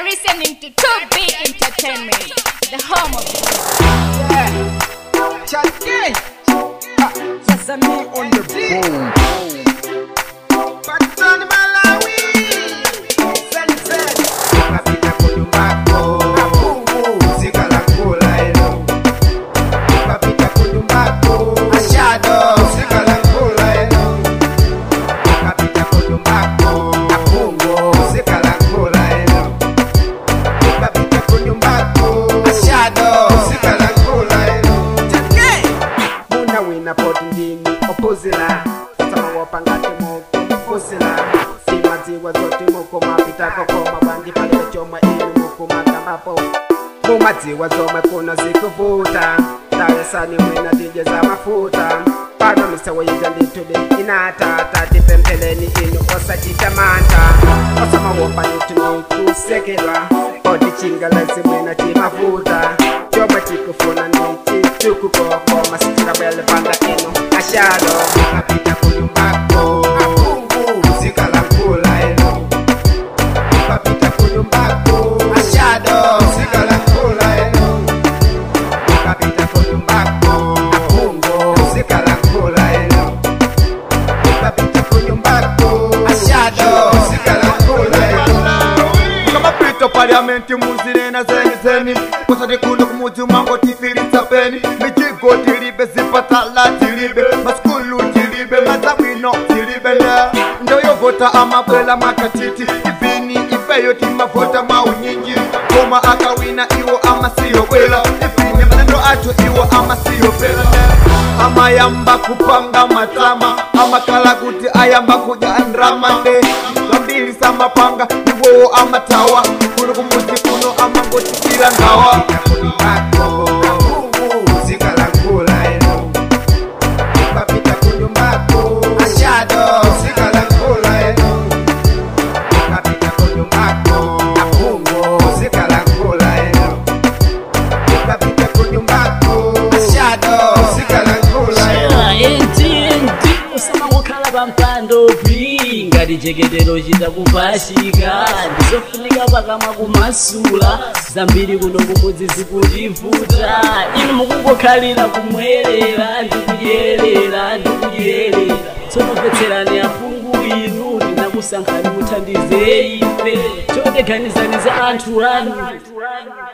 listening to 2B Entertainment, the home of Chage. Sasa me on the boom. Patani Malawi. Sunset. Kapita kunyumbako Zika la kula hilo Kapita kunyumbako Ashado. Zika la kula hilo Kapita kunyumbako Apungo. Zika la kula hilo Kapita kunyumbako Ashado. Zika la kula hilo Chage. Muna wina poti ndini opuzila Sama wapangate moko mfusila Simaziwa zote moko mapita kokoma Bangi pale choma ili moko makambapo Mumaziwa zome kuna zikuvuta Taresani mwina dije za mafuta Pano misewa yiga nditude inata Tati pempeleni inu osa chitamanta Osama wopa nituni kusekelwa Odi chingalezi mwina chimafuta Choma chikufuna niti chukukoko Masitira bele panda inu ashado Kapita kunyumbako Apungo. Zika la kula eno Kapita kunyumbako Ashado. Zika la kula eno Kapita kunyumbako Apungo. Zika la kula eno Kapita kunyumbako Ashado. Zika la kula eno kama pito paliamenti muzinena zeni zeni kusati kuno kumuzi mango tifilisa peni mijigo tilibe zipatala tilibe maskulu tilibe mazabwino tilibe ne ndoyovota amabwela makatiti ivini ifeyo timavota maunyinji koma akawina iwo amasiyobwela ivini manendo acho iwo amasiyobwela ne amayamba kupanga matama amakala kuti ayamba kudya ndramande zambiri samapanga iwowo amatawa kuno kumuzi kuno amangotikira ngawa kunyumbako Zika la kula eno Kapita kunyumbako Ashado. Zika la kula eno Kapita kunyumbako Apungo. Zika la kula eno Kapita kunyumbako Ashado. Zika la kula eno enti usama kukhala pampando pi ngati chekedero chita kupashika ndizofunika pakamwa kumasula zambiri kuno kumudzi zikutivuta inu mukungokhalira kumwerera ndikudyerera ndikudyerera tsopopetserani aphungu inu ndinakusankhani muthandize ife chodeganizani za anthu anu